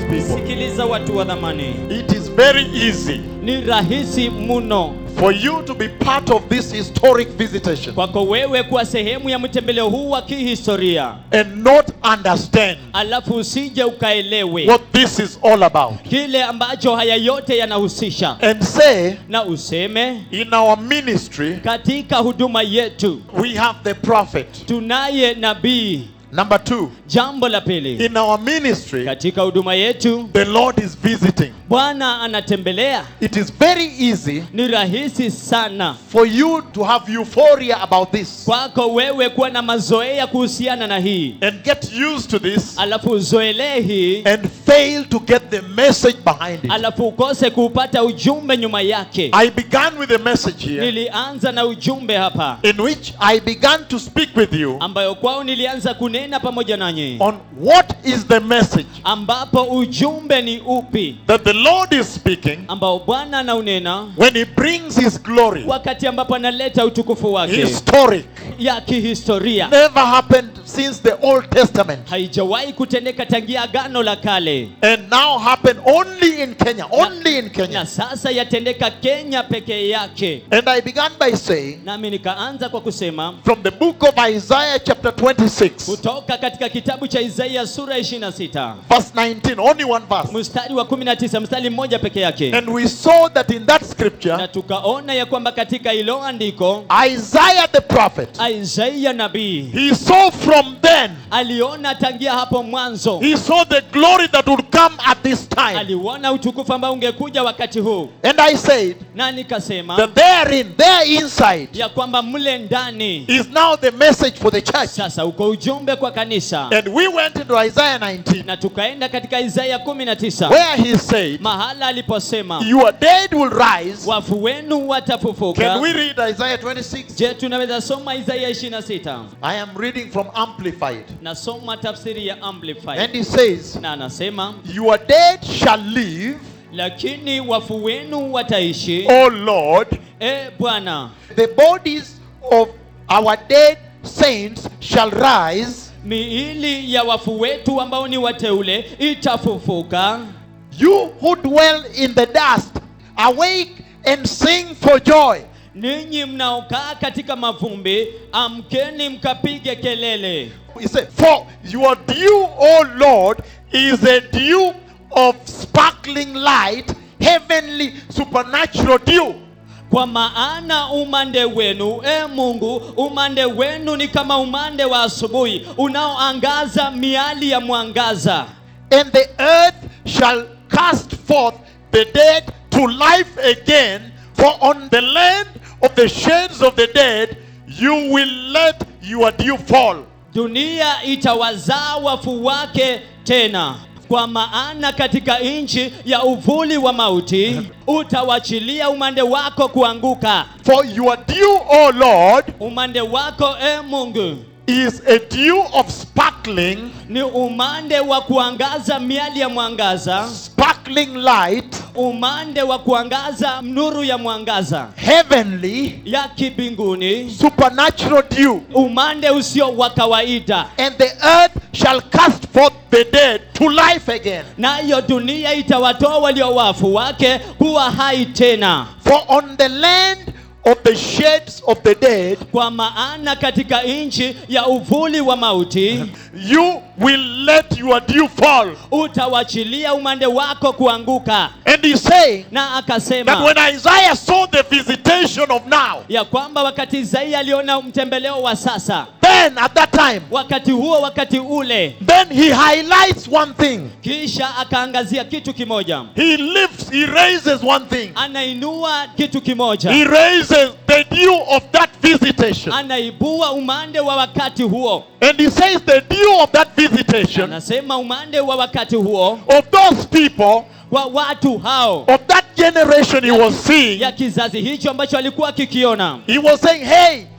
people, sikiliza watu wa dhamani it is very easy ni rahisi mno for you to be part of this historic visitation kwako wewe kuwa sehemu ya mtembeleo huu wa kihistoria and not understand alafu usije ukaelewe what this is all about kile ambacho haya yote yanahusisha and say, na useme in our ministry, katika huduma yetu we have the prophet. tunaye nabii Number two, jambo la pili in our ministry, katika huduma yetu the Lord is visiting. bwana anatembelea It is very easy ni rahisi sana for you to have euphoria about this kwako wewe kuwa na mazoea kuhusiana na hii and get used to this alafu uzoelee hii and fail to get the message behind it. alafu ukose kuupata ujumbe nyuma yake I began with a message here nilianza na ujumbe hapa in which I began to speak with you ambayo kwao nilianza kunena pamoja nanyi on what is the message ambapo ujumbe ni upi that the Lord is speaking ambao bwana anaunena when He brings His glory. wakati ambapo analeta utukufu wake Historic. ya kihistoria Never happened since the Old Testament haijawahi kutendeka tangia agano la kale and now happen only in Kenya. Only in na Kenya. sasa yatendeka kenya pekee yake And I began by saying nami nikaanza kwa kusema from the book of Isaiah, chapter 26, kutoka katika kitabu cha isaia sura 26 verse 19, only one verse. mstari wa 19 mstari mmoja peke yake And we saw that in that scripture, na tukaona ya kwamba katika hilo andiko Isaiah the prophet, isaia nabii he saw from then, aliona tangia hapo mwanzo he saw the glory that would come at this time. aliuona utukufu ambao ungekuja wakati huu And I said na nikasema that therein, there inside, ya kwamba mle ndani is now the message for the church. sasa uko ujumbe kwa kanisa And we went into Isaiah 19, na tukaenda katika Isaya 19 where he said, mahala aliposema Your dead will rise. wafu wenu watafufuka Can we read Isaiah 26? je tunaweza soma Isaya 26 I am reading from Amplified. nasoma tafsiri ya amplified And he says, na anasema Your dead shall live, lakini wafu wenu wataishi O Lord. e bwana The bodies of our dead saints shall rise. miili ya wafu wetu ambao ni wateule itafufuka You who dwell in the dust, awake and sing for joy. ninyi mnaokaa katika mavumbi amkeni mkapige kelele He said, For your dew, O Lord, is a dew of sparkling light, heavenly supernatural dew. kwa maana umande wenu e mungu umande wenu ni kama umande wa asubuhi unaoangaza miali ya mwangaza And the earth shall cast forth the dead to life again, for on the land of the shades of the dead you will let your dew fall. dunia itawazaa wafu wake tena kwa maana katika nchi ya uvuli wa mauti utawachilia umande wako kuanguka For your dew, O Lord, umande wako e mungu is a dew of sparkling, ni umande wa kuangaza miali ya mwangaza sparkling light, umande wa kuangaza nuru ya mwangaza heavenly, ya kibinguni supernatural dew. umande usio wa kawaida And the earth shall cast forth the dead to life again. nayo dunia itawatoa walio wafu wake kuwa hai tena For on the land of the shades of the dead kwa maana katika nchi ya uvuli wa mauti you will let your dew fall. utawachilia umande wako kuanguka And he's saying na that akasema when Isaiah saw the visitation of now, ya kwamba wakati Isaia aliona mtembeleo wa sasa then at that time, wakati huo wakati ule then he highlights one thing. kisha akaangazia kitu kimoja He lifts, he raises one thing. anainua kitu kimoja He raises the dew of that visitation. anaibua umande wa wakati huo And he says the dew of that visitation anasema umande wa wakati huo of those people, kwa watu hao of that generation he was seeing, ya kizazi hicho ambacho alikuwa akikiona he was saying, hey,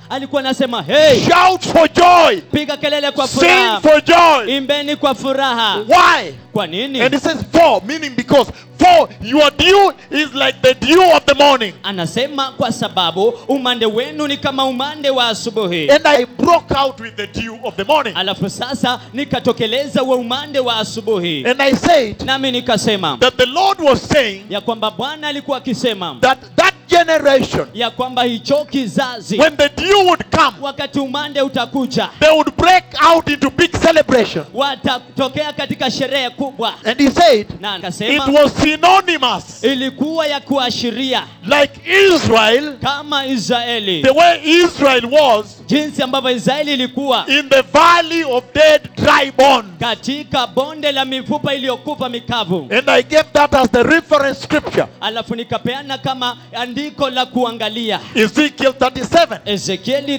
alikuwa anasema hey, shout for joy, piga kelele kwa sing furaha for joy. imbeni kwa furaha Why? kwa nini And it says for, meaning because for your dew is like the dew of the morning. anasema kwa sababu umande wenu ni kama umande wa asubuhi And I broke out with the dew of the morning. alafu sasa nikatokeleza wa umande wa asubuhi And I said nami nikasema that the Lord was saying ya kwamba bwana alikuwa akisema that that generation, ya kwamba hicho kizazi when the dew would come, wakati umande utakuja they would break out into big celebration. watatokea katika sherehe kubwa And he said na it akasema was synonymous, ilikuwa ya kuashiria like Israel, kama israeli the way Israel was jinsi ambavyo israeli ilikuwa in the valley of dead dry bones. katika bonde la mifupa iliyokufa mikavu And I gave that as the reference scripture. alafu nikapeana kama andiko la kuangalia Ezekiel 37, ezekieli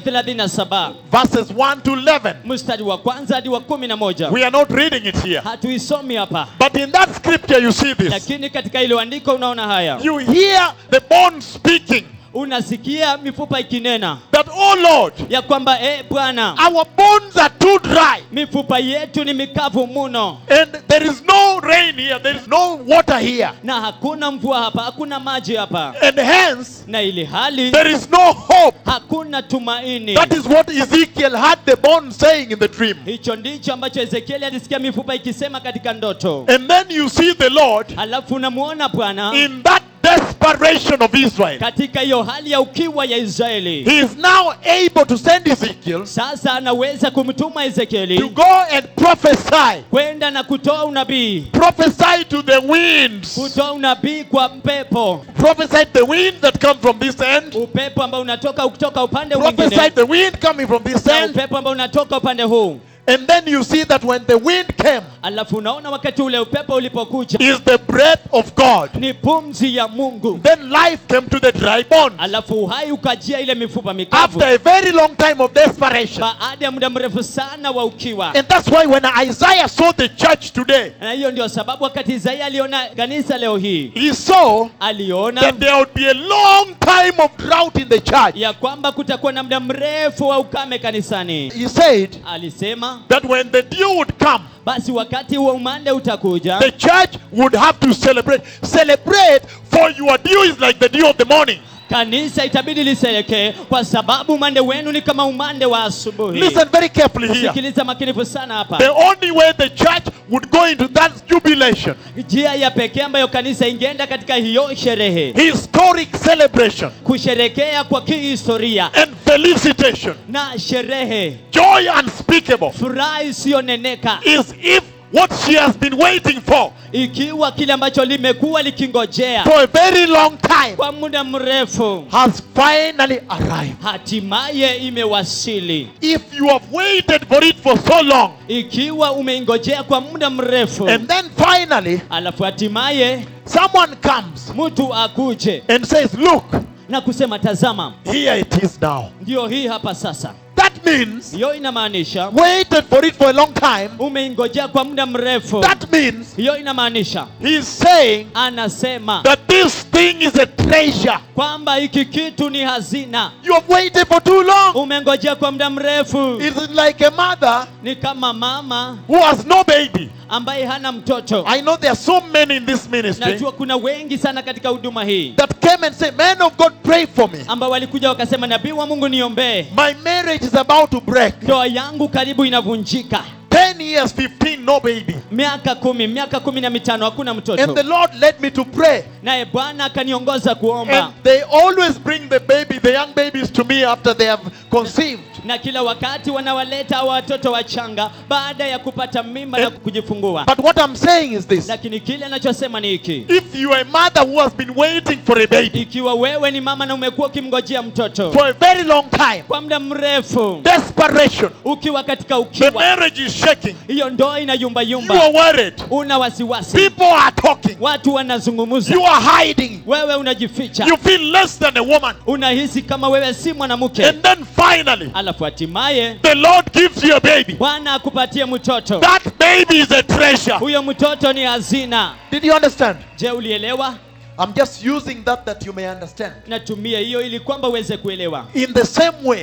37 verses 1 to 11. mstari wa kwanza hadi wa kumi na moja We are not reading it here. hatuisomi hapa But in that scripture, you see this. lakini katika ile andiko unaona haya You hear the bones speaking unasikia mifupa ikinena that, oh Lord, ya kwamba e bwana our bones are too dry. mifupa yetu ni mikavu muno And there is no rain here, there is no water here. na hakuna mvua hapa hakuna maji hapa And hence, na ili hali there is no hope. hakuna tumaini That is what Ezekiel had the bones saying in the dream. hicho ndicho ambacho ezekieli alisikia mifupa ikisema katika ndoto And then you see the Lord halafu unamwona bwana in that desperation of Israel. katika hiyo hali ya ukiwa ya israeli He is now able to send Ezekiel sasa anaweza kumtuma to ezekieli go and prophesy. kwenda na kutoa unabii Prophesy to the winds. kutoa unabii kwa mpepo Prophesy the wind that comes from this end. upepo ambao unatoka kutoka upande Prophesy mwingine the wind coming from this na end. upepo ambao unatoka upande huu And then you see that when the wind came, alafu unaona wakati ule upepo ulipokuja is the breath of God. ni pumzi ya mungu Then life came to the dry bones. alafu uhai ukajia ile mifupa mikavu After a very long time of desperation. baada ya muda mrefu sana wa ukiwa And that's why when Isaiah saw the church today, na hiyo ndio sababu wakati isaia aliona kanisa leo hii he saw aliona that there would be a long time of drought in the church. ya kwamba kutakuwa na muda mrefu wa ukame kanisani He said alisema that when the dew would come, basi wakati wa umande utakuja the church would have to celebrate. Celebrate, for your dew is like the dew of the morning. kanisa itabidi liselekee kwa sababu umande wenu ni kama umande wa asubuhi Listen very carefully here. sikiliza makinifu sana hapa The only way the church would go into that jubilation, njia ya pekee ambayo kanisa ingeenda katika hiyo sherehe historic celebration, kusherekea kwa kihistoria and felicitation, na sherehe joy unspeakable, furaha isiyoneneka is if what she has been waiting for ikiwa kile ambacho limekuwa likingojea for a very long time kwa muda mrefu has finally arrived. hatimaye imewasili If you have waited for it for so long, ikiwa umeingojea kwa muda mrefu and then finally alafu hatimaye someone comes mtu akuje and says, Look, na kusema tazama here it is now. ndio hii hapa sasa That means hiyo inamaanisha waited for it for a long time. umeingojea kwa muda mrefu That means hiyo inamaanisha he's saying anasema that this thing is a treasure. kwamba hiki kitu ni hazina You have waited for too long. umengojea kwa muda mrefu It's like a mother ni kama mama who has no baby. ambaye hana mtoto I know there are so many in this ministry najua kuna wengi sana katika huduma hii that came and said, Man of God, pray for me. ambao walikuja wakasema nabii wa mungu niombee My marriage is about to break. ndoa yangu karibu inavunjika 10 years, 15, no baby. miaka kumi miaka kumi na mitano hakuna And the mtoto Lord led me to pray. naye bwana akaniongoza kuomba And they always bring the baby, the young babies to me after they have conceived. na kila wakati wanawaleta hawa watoto wachanga baada ya kupata mimba na Eh. kujifungua But what I'm saying is this lakini kile anachosema ni hiki if you are a mother who has been waiting for a baby ikiwa wewe ni mama na umekuwa ukimngojea mtoto for a very long time, kwa muda mrefu desperation, ukiwa katika the ukiwa marriage is shaking, hiyo ndoa you inayumbayumba are worried, una wasiwasi people are talking, watu wanazungumza you are hiding, wewe unajificha you feel less than a woman. unahisi kama wewe si mwanamke And then finally, alafu hatimaye the Lord gives you a baby. bwana akupatie mtoto That baby is a treasure. huyo mtoto ni hazina Did you understand? je ulielewa I'm just using that that you may understand. natumia hiyo ili kwamba uweze kuelewa In the same way,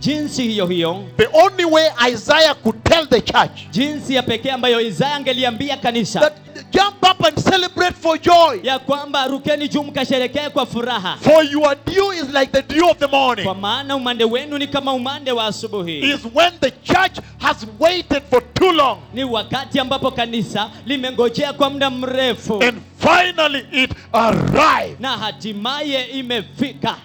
jinsi hiyo hiyo the only way Isaiah could tell the church jinsi ya pekee ambayo isaya angeliambia kanisa that jump up and celebrate for joy, ya kwamba rukeni juu mkasherekee kwa furaha for your dew is like the dew of the morning. kwa maana umande wenu ni kama umande wa asubuhi Is when the church has waited for too long ni wakati ambapo kanisa limengojea kwa muda mrefu and finally it arrived. na hatimaye imefika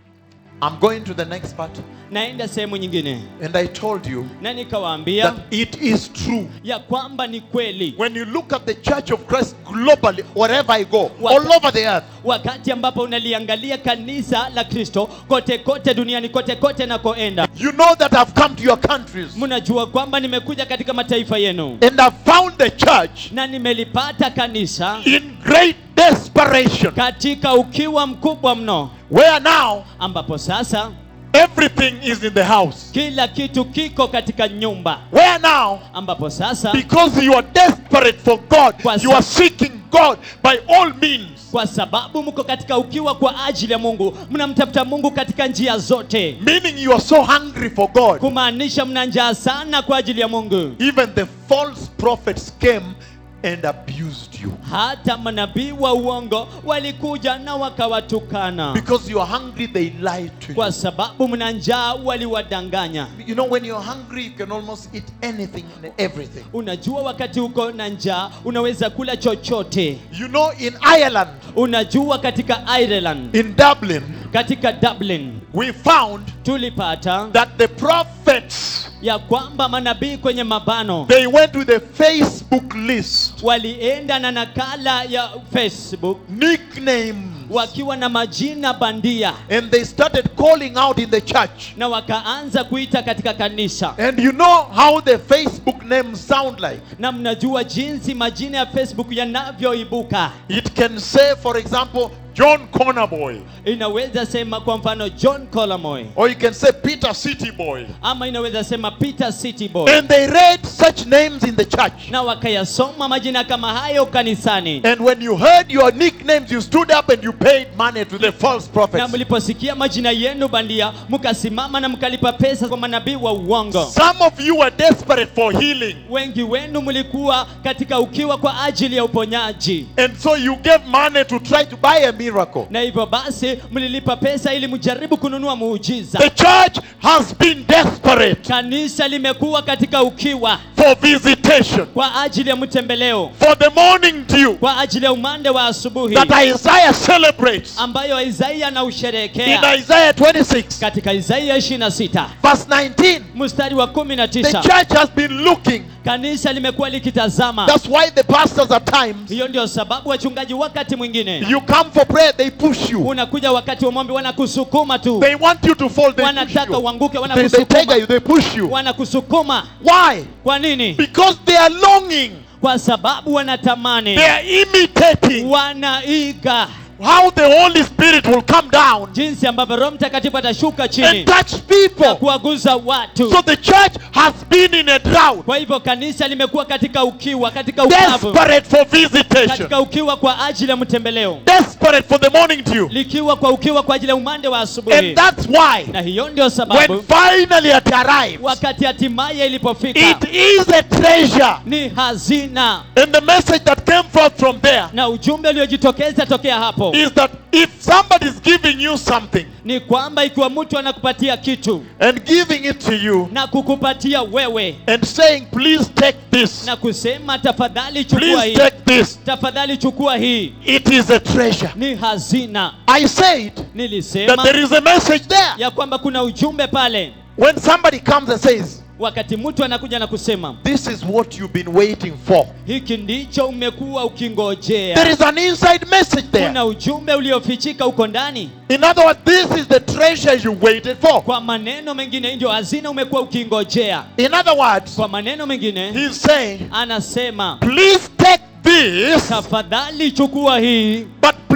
I'm going to the next part, naenda sehemu nyingine and I told you na nikawaambia that it is true. ya kwamba ni kweli When you look at the church of Christ globally, wherever I go, What- all over the earth, wakati ambapo unaliangalia kanisa la kristo kote kote duniani kote kote nakoenda you know that I've come to your countries mnajua kwamba nimekuja katika mataifa yenu and I've found the church na nimelipata kanisa in great desperation, katika ukiwa mkubwa mno where now ambapo sasa everything is in the house. kila kitu kiko katika nyumba Where now, ambapo sasa because you are desperate for God, Kwa you are sa- seeking God by all means. kwa sababu mko katika ukiwa kwa ajili ya mungu mnamtafuta mungu katika njia zote Meaning you are so hungry for God. kumaanisha mna njaa sana kwa ajili ya mungu Even the false prophets came and abused you. hata manabii wa uongo walikuja na wakawatukana Because you are hungry, they lie to you. kwa sababu mna njaa waliwadanganya You know, when you're hungry, you can almost eat anything and everything. unajua wakati uko na njaa unaweza kula chochote You know, in Ireland, unajua katika ireland in Dublin, katika dublin we found tulipata that the prophets ya kwamba manabii kwenye mabano they went to the Facebook list, walienda na nakala ya facebook nicknames, wakiwa na majina bandia and they started calling out in the church. na wakaanza kuita katika kanisa And you know how the Facebook names sound like? na mnajua jinsi majina ya facebook yanavyoibuka It can say, for example, John Cornerboy, inaweza sema kwa mfano john colamoy or you can say Peter City Boy. ama inaweza sema peter city boy And they read such names in the church. na wakayasoma majina kama hayo kanisani And when you heard your nicknames, you stood up and you paid money to the false na prophets. mliposikia majina yenu bandia mkasimama na mkalipa pesa kwa manabii wa uongo Some of you were desperate for healing. wengi wenu mlikuwa katika ukiwa kwa ajili ya uponyaji And so you gave money to try to buy a miracle. na hivyo basi mlilipa pesa ili mjaribu kununua muujiza The church has been desperate kanisa limekuwa katika ukiwa for visitation, kwa ajili ya mtembeleo for the morning dew kwa ajili ya umande wa asubuhi that Isaiah celebrates ambayo isaia in anausherehekea Isaiah 26, katika isaia 26 verse 19. mstari wa The 19 church has been looking. kanisa limekuwa likitazama That's why the pastors at times, hiyo ndio sababu wachungaji wakati mwingine you come for prayer, they push you. unakuja wakati wa mombi wanakusukuma tu They want you to fall, they push wanataka you. uanguke They, they take wanakusukuma you, they push you. wanakusukuma Why? kwa nini Because they are longing. kwa sababu wanatamani They are imitating wanaiga how the Holy Spirit will come down jinsi ambavyo roho mtakatifu atashuka chini and touch na people. kuwaguza watu So the church has been in a drought, kwa hivyo kanisa limekuwa katika ukiwa katika ukavu desperate for visitation, katika ukiwa kwa ajili ya mtembeleo desperate for the morning dew. likiwa kwa ukiwa kwa ajili ya umande wa asubuhi And that's why, na hiyo ndio when sababu finally it arrives, wakati hatimaye ilipofika it is a treasure. ni hazina And the message that came forth from there na ujumbe uliojitokeza tokea hapo is that if somebody is giving you something ni kwamba ikiwa mtu anakupatia kitu and giving it to you na kukupatia wewe and saying, please take this, na kusema tafadhali chukua please hii take this, tafadhali chukua hii it is a treasure. ni hazina I said that nilisema there is a message there. ya kwamba kuna ujumbe pale When somebody comes and says, wakati mtu anakuja na kusema This is what you've been waiting for, hiki ndicho umekuwa there ukingojea is an inside message there. kuna ujumbe uliofichika huko ndani In other words, this is the treasure you waited for. kwa maneno mengine hii ndio hazina umekuwa ukingojea In other words, kwa maneno mengine he's saying, anasema Please take this, tafadhali chukua hii but please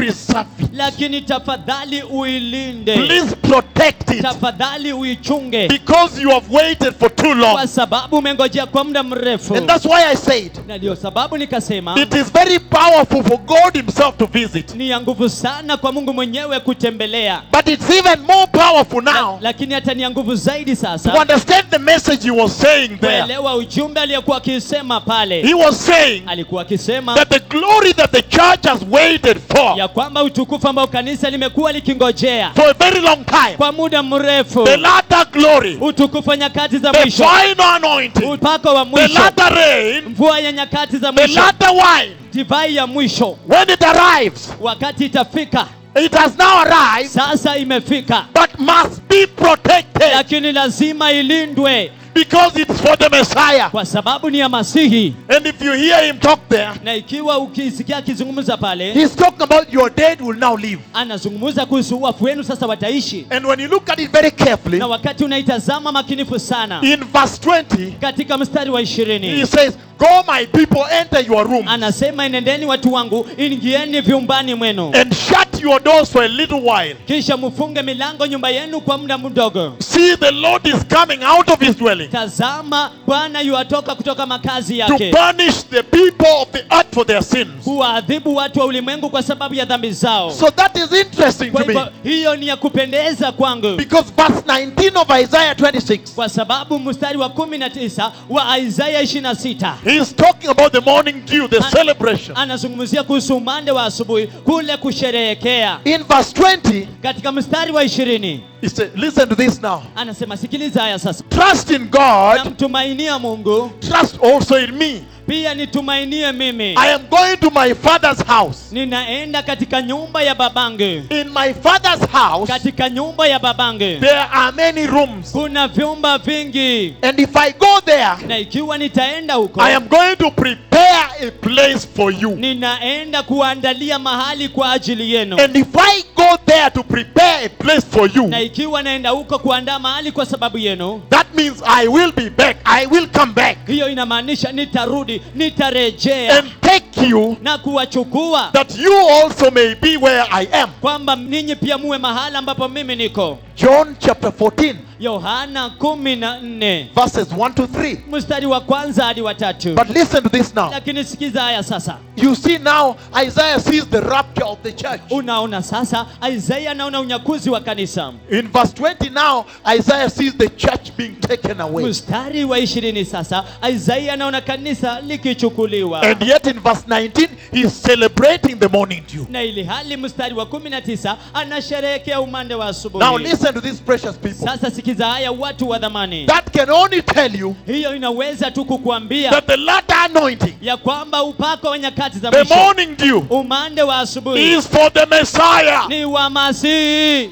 preserve it. lakini tafadhali uilinde Please protect it. tafadhali uichunge Because you have waited for too long. kwa sababu umengojea kwa muda mrefu And that's why I said na ndio sababu nikasema it is very powerful for God Himself to visit. ni ya nguvu sana kwa mungu mwenyewe kutembelea But it's even more powerful La, now lakini hata ni ya nguvu zaidi to sasa understand the message He was saying there. kuelewa ujumbe aliyekuwa akisema pale He was saying alikuwa akisema that the glory that the church has waited for ya kwamba utukufu ambao kanisa limekuwa likingojea for a very long time, kwa muda mrefu the latter glory, utukufu wa nyakati za the mwisho final anointing, upako wa the mwisho latter rain, mvua ya nyakati za the mwisho latter wine, divai ya mwisho when it arrives, wakati itafika it has now arrived, sasa imefika but must be protected lakini lazima ilindwe because it's for the Messiah. kwa sababu ni ya masihi And if you hear him talk there, na ikiwa ukisikia akizungumza pale he's talking about your dead will now live. anazungumza kuhusu wafu wenu sasa wataishi And when you look at it very carefully, na wakati unaitazama makinifu sana in verse 20, katika mstari wa he ishirini says, Go, my people, enter your room anasema enendeni watu wangu ingieni vyumbani mwenu and shut your doors for a little while. kisha mfunge milango nyumba yenu kwa muda mdogo See, the Lord is coming out of his dwelling tazama bwana yuatoka kutoka makazi to yake punish the people of the earth for their sins. kuwaadhibu watu wa ulimwengu kwa sababu ya dhambi zao So that is interesting kwa to me hivyo hiyo ni ya kupendeza kwangu because verse 19 of Isaiah 26, kwa sababu mstari wa kumi na tisa wa isaya 26 he is talking about the morning dew, the An- celebration. anazungumzia kuhusu umande wa asubuhi kule kusherehekea In verse 20, katika mstari wa ishirini he said, Listen to this now. anasema sikiliza haya sasa Trust in God, namtumainia mungu trust also in me. pia nitumainie mimi I am going to my father's house. ninaenda katika nyumba ya babangu In my father's house, katika nyumba ya babangu there are many rooms. kuna vyumba vingi And if I go there, na ikiwa nitaenda huko I am going to prepare a place for you. ninaenda kuandalia mahali kwa ajili yenu And if I go there to prepare a place for you, na ikiwa naenda huko kuandaa mahali kwa sababu yenu that means I will be back. I will come back hiyo inamaanisha nitarudi nitarejea and take you na kuwachukua that you also may be where I am. kwamba ninyi pia muwe mahali ambapo mimi niko John chapter 14, yohana kumi na nne verses 1 to 3. mstari wa kwanza hadi wa tatu But listen to this now. lakini sikiza haya sasa You see now, Isaiah sees the rapture of the church. unaona sasa isaya anaona unyakuzi wa kanisa In verse 20 now, Isaiah sees the church being taken away. mstari wa ishirini sasa isaya anaona kanisa likichukuliwa And yet in verse 19, he's celebrating the morning dew. na ili hali mstari wa kumi na tisa anasherehekea umande wa Now asubuhi listen to these precious people. sasa sikiza haya watu wa dhamani That can only tell you hiyo inaweza tu kukuambia that the latter anointing, ya kwamba upako wa nyakati za the mwisho morning dew, umande wa asubuhi is for the Messiah. ni wa masihi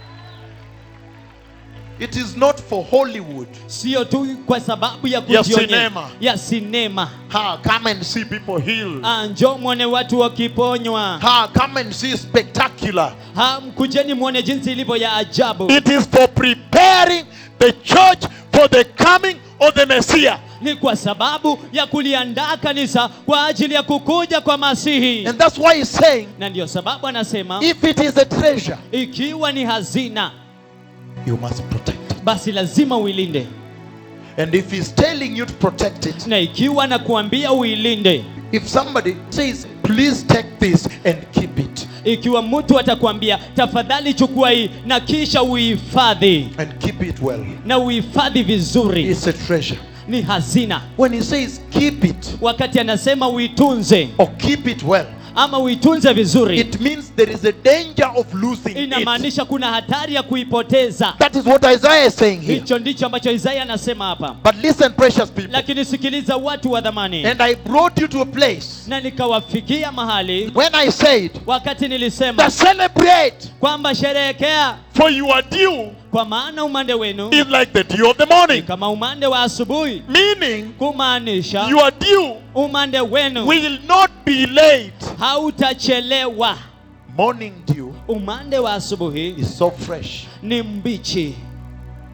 It is not for Hollywood. sio tu kwa sababu ya Ya kujionyesha sinema. ya sinema Ha, come and see people healed. Ah, njoo mwone watu wakiponywa Ha, come and see spectacular. Ha, mkujeni mwone jinsi ilivyo ya ajabu It is for preparing the church for the coming of the Messiah. ni kwa sababu ya kuliandaa kanisa kwa ajili ya kukuja kwa masihi And that's why he's saying, na ndiyo sababu anasema if it is a treasure, ikiwa ni hazina you must protect it. basi lazima uilinde And if he's telling you to protect it, na ikiwa na kuambia uilinde if somebody says, please take this and keep it, ikiwa mtu atakwambia tafadhali chukua hii na kisha uihifadhi and keep it well, na uhifadhi vizuri it's a treasure. ni hazina When he says keep it wakati anasema uitunze or keep it well, ama uitunze vizuri it means there is a danger of losing it. inamaanisha kuna hatari ya kuipoteza That is what Isaiah is saying here. hicho ndicho ambacho isaya anasema hapa But listen, precious people. lakini sikiliza watu wa dhamani And I brought you to a place na nikawafikia mahali when I said wakati nilisema that celebrate, kwamba sherehekea for your dew kwa maana umande wenu is like the dew of the ni morning. kama umande wa asubuhi Meaning, kumaanisha your dew umande wenu will not be late. hautachelewa Morning dew umande wa asubuhi is so fresh. ni mbichi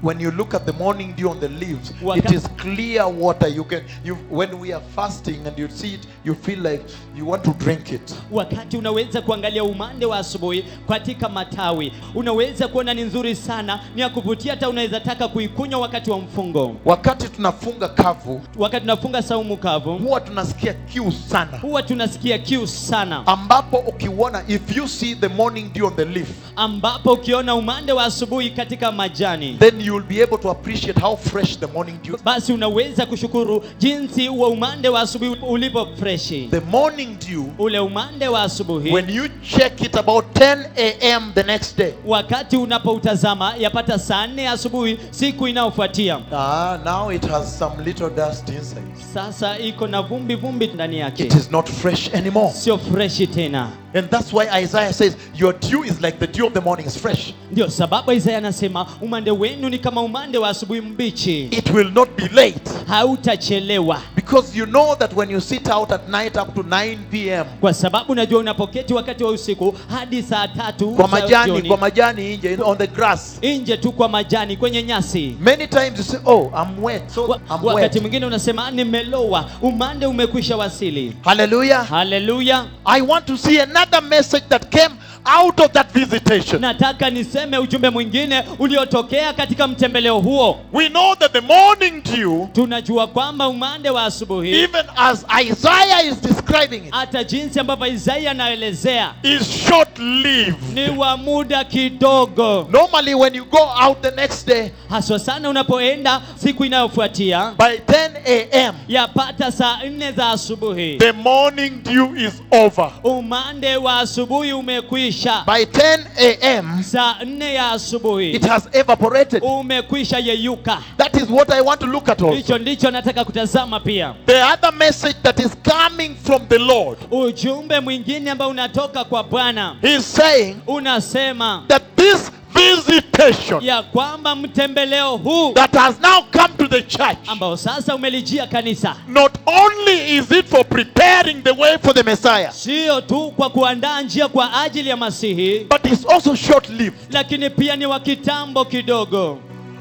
when you look at the morning dew on the leaves, it Waka- is clear water. You can you when we are fasting and you see it, you feel like you want to drink it. wakati unaweza kuangalia umande wa asubuhi katika matawi unaweza kuona ni nzuri sana ni ya kuvutia hata unaweza taka kuikunywa wakati wa mfungo Wakati tunafunga kavu, wakati tunafunga saumu kavu huwa tunasikia kiu sana. huwa tunasikia kiu sana Ambapo ukiona if you see the morning dew on the leaf, ambapo ukiona umande wa asubuhi katika majani then you will be able to appreciate how fresh the morning dew. basi unaweza kushukuru jinsi huo umande wa asubuhi ulivyo freshi The morning dew ule umande wa asubuhi when you check it about 10 a.m. the next day. wakati unapoutazama yapata saa nne asubuhi siku inayofuatia Ah, now it has some little dust inside. sasa iko na vumbi vumbi ndani yake It is not fresh anymore. sio freshi tena And that's why Isaiah says, Your dew is like the dew of the morning, is fresh. ndio sababu isaya anasema umande wenu ni kama umande wa asubuhi mbichi It will not be late. hautachelewa Because you know that when you sit out at night up to 9 p.m. kwa sababu unajua unapoketi wakati wa usiku hadi saa tatu kwa za majani, jioni, kwa majani nje, on the grass. nje tu kwa majani kwenye nyasi Many times you say, Oh, I'm wet. So Wa- I'm wakati wet. mwingine unasema nimelowa umande umekwisha wasili Hallelujah. haleluya I want to see another message that came out of that visitation. nataka niseme ujumbe mwingine uliotokea katika mtembeleo huo We know that the morning dew, tunajua kwamba umande wa asubuhi even as Isaiah is describing it, hata jinsi ambavyo isaia anaelezea is short lived. ni wa muda kidogo Normally, when you go out the next day haswa sana unapoenda siku inayofuatia by 10 a.m., yapata saa nne za asubuhi the morning dew is over. umande wa asubuhi umekwisha By 10 a.m., saa nne ya asubuhi it has evaporated. umekwisha yeyuka That is what I want to look at also. hicho ndicho nataka kutazama pia The other message that is coming from the Lord, ujumbe mwingine ambao unatoka kwa bwana He's saying unasema that this visitation ya kwamba mtembeleo huu that has now come to the church, ambao sasa umelijia kanisa not only is it for preparing the way for the Messiah, sio tu kwa kuandaa njia kwa ajili ya masihi but it's also short lived. lakini pia ni wa kitambo kidogo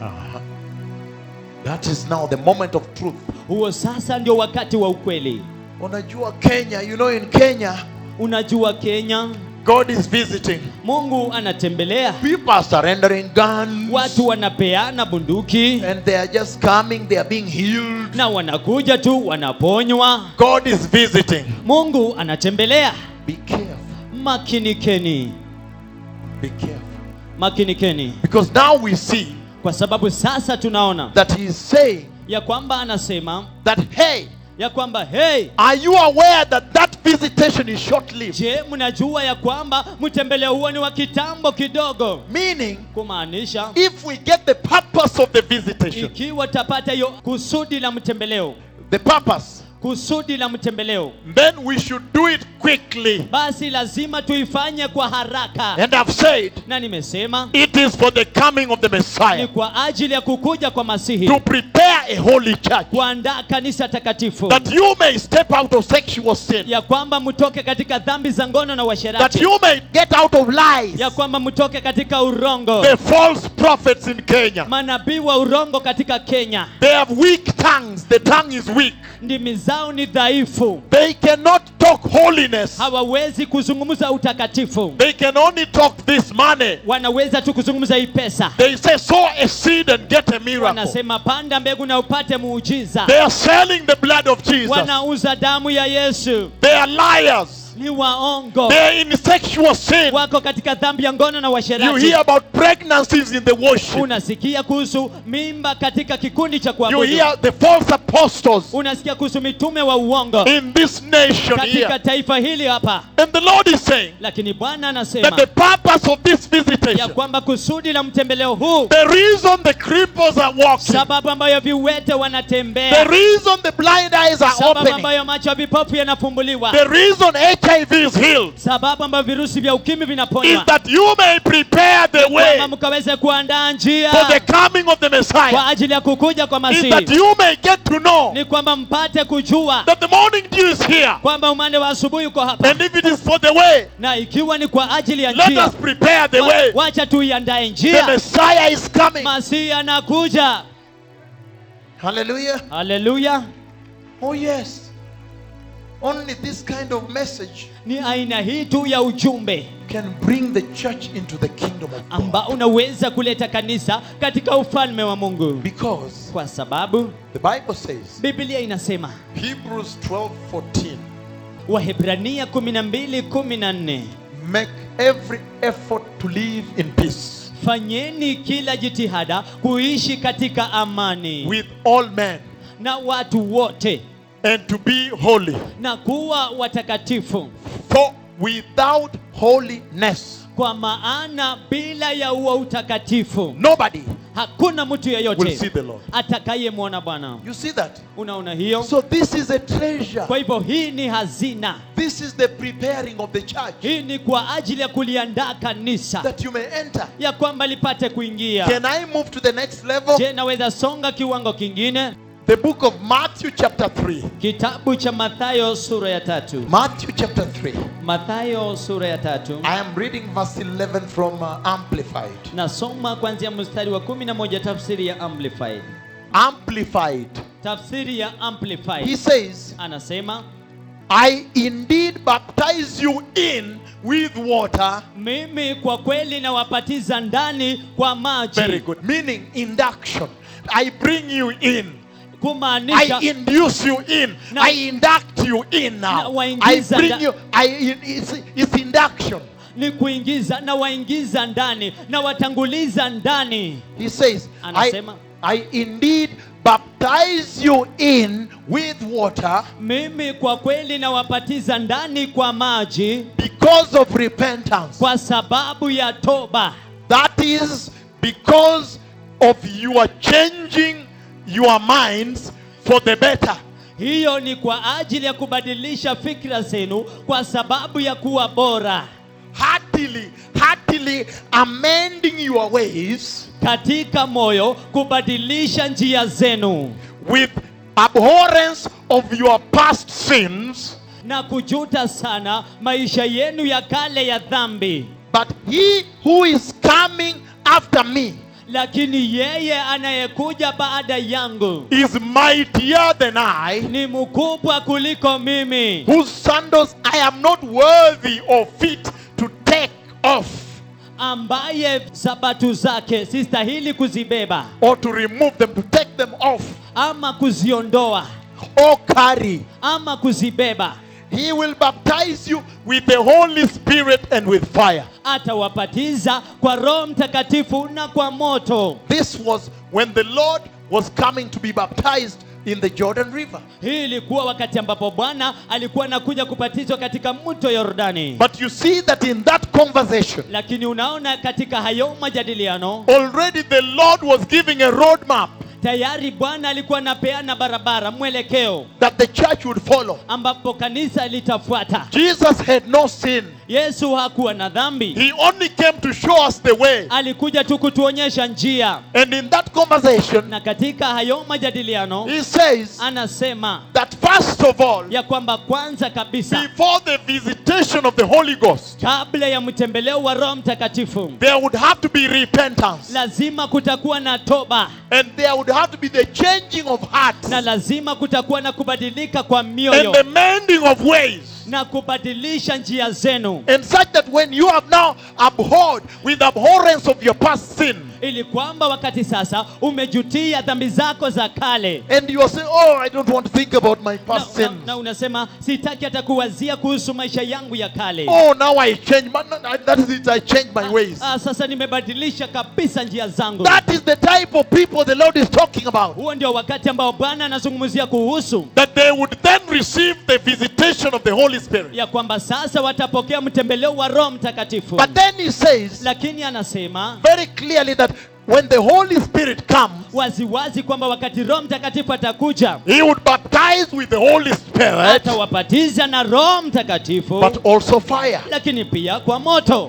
That is now the moment of truth. huo sasa ndio wakati wa ukweli Unajua Kenya, you know in Kenya, unajua kenya God is visiting. mungu anatembelea People are surrendering guns. watu wanapeana bunduki And they are just coming, they are being healed. na wanakuja tu wanaponywa God is visiting. mungu anatembelea Be careful. makinikeni Be careful. makinikeni Because now we see kwa sababu sasa tunaona that He is saying ya kwamba anasema that, hey, ya kwamba hey are you aware that that visitation is short lived? je mnajua ya kwamba mtembeleo huo ni wa kitambo kidogo Meaning, kumaanisha if we get the purpose of the visitation, ikiwa tapata hiyo kusudi la mtembeleo the purpose, kusudi la mtembeleo then we should do it quickly. basi lazima tuifanye kwa haraka And I've said, na nimesema it is for the coming of the ni Messiah kwa ajili ya kukuja kwa masihi to prepare a holy church kuandaa kanisa takatifu that you may step out of sexual sin, ya kwamba mtoke katika dhambi za ngono na that uasherati you may get out of lies. ya kwamba mtoke katika urongo The false prophets in Kenya, manabii wa urongo katika kenya they have weak tongues. The tongue is weak. ndimi zao ni dhaifu They cannot talk holiness. hawawezi kuzungumza utakatifu They can only talk this money. wanaweza tu kuzungumza hii pesa They say, sow a seed and get a miracle. wanasema panda mbegu na upate muujiza They are selling the blood of Jesus. wanauza damu ya yesu They are liars. ni waongo They are in sexual sin. wako katika dhambi ya ngono na You uasherati hear about pregnancies in the worship. unasikia kuhusu mimba katika kikundi cha You kuabudu hear the false apostles unasikia kuhusu mitume wa uongo in this nation katika here. taifa hili hapa And the Lord is saying lakini bwana that anasema the purpose of this ya visitation, kwamba kusudi la mtembeleo huu the reason the cripples are walking, sababu ambayo viwete the wanatembea reason the blind eyes are sababu opening, ambayo macho ya vipofu yanafumbuliwa the reason HIV is healed sababu ambayo virusi vya ukimwi is vinaponywa that you may prepare the way kwamba mkaweze kuandaa njia for the coming of the Messiah. kwa ajili ya kukuja kwa Is that masihi you may get to know ni kwamba mpate kujua that the morning dew is here. kwamba umande wa asubuhi uko hapa And if it is for the way, na ikiwa ni kwa ajili ya let njia us prepare the wa- way. wacha tuiandae The njia Messiah is coming. masihi anakuja Hallelujah. haleluya Oh, yes. Only this kind of message ni aina hii tu ya ujumbe can bring the church into the kingdom of God. ambao unaweza kuleta kanisa katika ufalme wa mungu Because kwa sababu the Bible says, biblia inasema Hebrews 12 14, wahebrania 12:14 make every effort to live in peace fanyeni kila jitihada kuishi katika amani with all men na watu wote and to be holy. na kuwa watakatifu For without holiness, kwa maana bila ya uwa utakatifu nobody hakuna mtu will see yeyote the Lord. atakayemwona bwana You see that? unaona hiyo So, this is a treasure. kwa hivyo hii ni hazina This is the preparing of the church hii ni kwa ajili ya kuliandaa kanisa that you may enter. ya kwamba lipate kuingia Can I move to the next level? je naweza songa kiwango kingine The book of Matthew, chapter 3. kitabu cha mathayo sura ya tatu Matthew, chapter 3. mathayo sura ya tatu I am reading verse 11 from uh, Amplified. nasoma kuanzia mstari wa 11 tafsiri ya amplified Amplified. tafsiri ya He amplified says, anasema I indeed baptize you in with water. mimi kwa kweli nawapatiza ndani kwa maji Very good. Meaning induction. I bring you in. kumaanisha I induce you in. Na- I induct you in Na now. I waingiza bring nda- you. I, it's, it's induction. ni kuingiza na waingiza ndani na watanguliza ndani He says, I, Anasema. I indeed baptize you in with water mimi kwa kweli nawapatiza ndani kwa maji because of repentance. kwa sababu ya toba That is because of your changing your minds for the better. hiyo ni kwa ajili ya kubadilisha fikra zenu kwa sababu ya kuwa bora Heartily, heartily amending your ways katika moyo kubadilisha njia zenu with abhorrence of your past sins. na kujuta sana maisha yenu ya kale ya dhambi But he who is coming after me lakini yeye anayekuja baada yangu is mightier than I, ni mkubwa kuliko mimi whose sandals I am not worthy or fit to take off ambaye sabatu zake sistahili kuzibeba or to remove them, to take them off ama kuziondoa or carry. ama kuzibeba He will baptize you with the Holy Spirit and with fire. atawapatiza kwa roho mtakatifu na kwa moto This was when the Lord was coming to be baptized in the Jordan River. hii ilikuwa wakati ambapo bwana alikuwa anakuja kubatizwa katika mto yordani But you see that in that conversation, lakini unaona katika hayo majadiliano already the Lord was giving a roadmap tayari bwana alikuwa anapeana barabara mwelekeo that the church would follow. ambapo kanisa litafuata Jesus had no sin. yesu hakuwa na dhambi He only came to show us the way. alikuja tu kutuonyesha njia And in that conversation, na katika hayo majadiliano he says anasema that first of all, ya kwamba kwanza kabisa before the visitation of the Holy Ghost, kabla ya mtembeleo wa roho mtakatifu there would have to be repentance. lazima kutakuwa na toba And there would have to be the changing of hearts na lazima kutakuwa na kubadilika kwa and mioyo the mending of ways. na kubadilisha njia zenu And such that when you have now abhorred with abhorrence of your past sin, ili kwamba wakati sasa umejutia dhambi zako za kale and you are saying, Oh, I don't want to think about my na, past na, sins. na unasema sitaki hata kuwazia kuhusu maisha yangu ya kale Oh, now I change. But no, no, that is it. I change my ways. ah, sasa nimebadilisha kabisa njia zangu That is the type of people the Lord is talking about. huo ndio wakati ambao bwana anazungumzia kuhusu That they would then receive the visitation of the Holy Spirit. ya kwamba sasa watapokea mtembeleo wa roho mtakatifu But then he says lakini anasema very clearly that when the Holy Spirit comes, waziwazi kwamba wakati roho mtakatifu atakuja He would baptize with the Holy Spirit, atawabatiza na roho mtakatifu but also fire. lakini pia kwa moto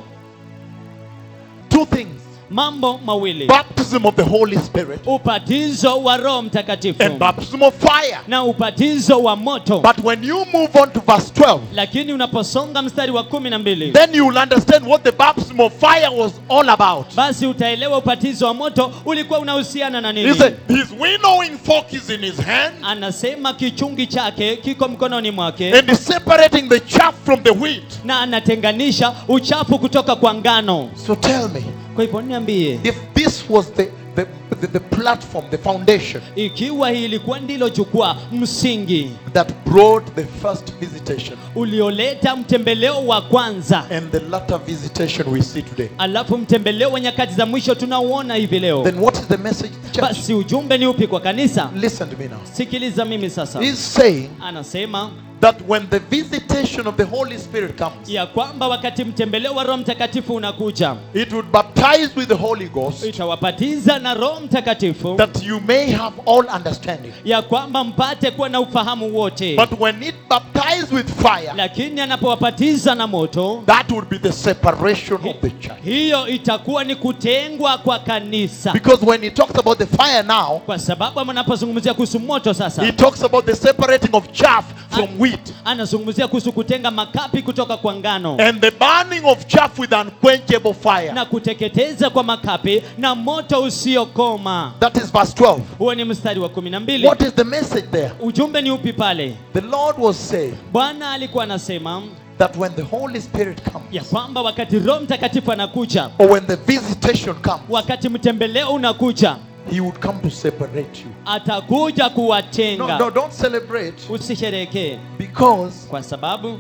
Two things mambo mawili baptism of the Holy Spirit ubatizo wa roho mtakatifu and baptism of fire. na ubatizo wa moto But when you move on to verse 12, lakini unaposonga mstari wa kumi na mbili then you will understand what the baptism of fire was all about. basi utaelewa ubatizo wa moto ulikuwa unahusiana na He nini said, His winnowing fork is in his hand, anasema kichungi chake kiko mkononi mwake and he's separating the chaff from the wheat. na anatenganisha uchafu kutoka kwa ngano So tell me, kwa hivyo niambie if this was the, the, the, the platform, the foundation ikiwa hii ilikuwa ndilo jukwaa msingi that brought the first visitation ulioleta mtembeleo wa kwanza and the latter visitation we see today, alafu mtembeleo wa nyakati za mwisho tunauona hivi leo then what is the message to the church? basi ujumbe ni upi kwa kanisa Listen to me now. sikiliza mimi sasa He's saying anasema that when the visitation of the Holy Spirit comes, ya kwamba wakati mtembeleo wa roho mtakatifu unakuja it would baptize with the Holy Ghost itawabatiza na roho mtakatifu that you may have all understanding. ya kwamba mpate kuwa na ufahamu wote But when it baptized with fire, lakini anapowabatiza na moto that would be the separation of the church. hiyo itakuwa ni kutengwa kwa kanisa Because when he talks about the fire now, kwa sababu anapozungumzia kuhusu moto sasa he talks about the separating of chaff from wheat anazungumzia kuhusu kutenga makapi kutoka kwa ngano and the burning of chaff with unquenchable fire. na kuteketeza kwa makapi na moto usiokoma That is verse 12. huo ni mstari wa kumi na mbili What is the message there? ujumbe ni upi pale The Lord was saying bwana alikuwa anasema that when the Holy Spirit ya comes, kwamba wakati roho mtakatifu anakuja or when the visitation comes, wakati mtembeleo unakuja he would come to separate you. atakuja No, kuwatenga no, don't celebrate usisherekee because kwa sababu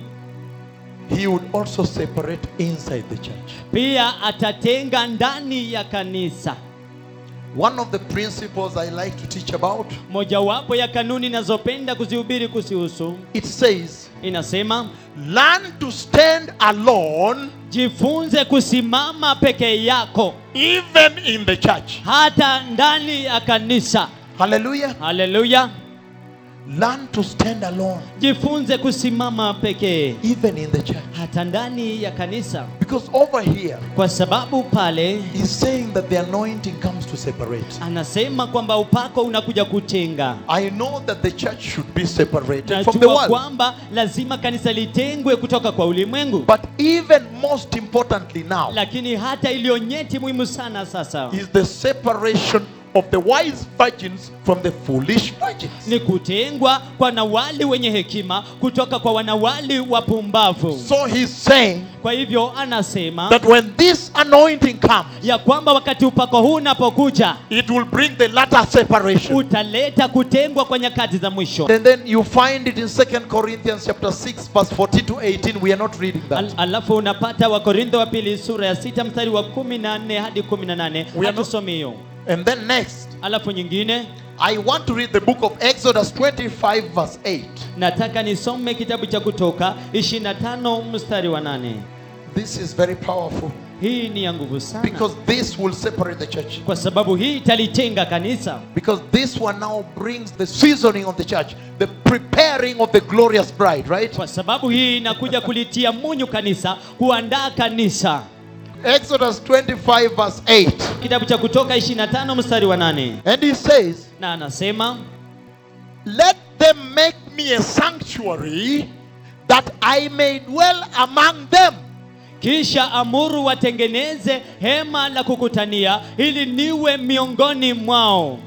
he would also separate inside the church. pia atatenga ndani ya kanisa One of the principles I like to teach about, mojawapo ya kanuni nazopenda kuzihubiri kuzihusu it says, inasema learn to stand alone jifunze kusimama peke yako even in the church. hata ndani ya kanisa Hallelujah. haleluya Learn to stand alone jifunze kusimama pekee even in the church. hata ndani ya kanisa Because over here, kwa sababu pale he's saying that the anointing comes to separate. anasema kwamba upako unakuja kutenga I know that the church should be separated from the najua world. kwamba lazima kanisa litengwe kutoka kwa ulimwengu But even most importantly now lakini hata iliyo nyeti muhimu sana sasa is the separation of the wise virgins from the foolish virgins. ni kutengwa kwa wanawali wenye hekima kutoka kwa wanawali wapumbavu So he's saying kwa hivyo anasema that when this anointing comes, ya kwamba wakati upako huu unapokuja it will bring the latter separation. utaleta kutengwa kwa nyakati za mwisho And then you find it in 2 Corinthians chapter 6 verse 14 to 18. We are not reading Al, that. alafu unapata wakorintho wa pili sura ya sita mstari wa kumi na nne hadi kumi na nane We are not- hatusomi hiyo And then next, alafu nyingine I want to read the book of Exodus 25 verse 8. nataka nisome kitabu cha kutoka 25 mstari wa nane This is very powerful hii ni ya nguvu sana because this will separate the church. kwa sababu hii italitenga kanisa Because this one now brings the seasoning of the church, the preparing of the glorious bride, right? kwa sababu hii inakuja kulitia munyu kanisa kuandaa kanisa Exodus 25 verse 8. kitabu cha kutoka 25 mstari wa nane And he says, na anasema Let them make me a sanctuary that I may dwell among them. kisha amuru watengeneze hema la kukutania ili niwe miongoni mwao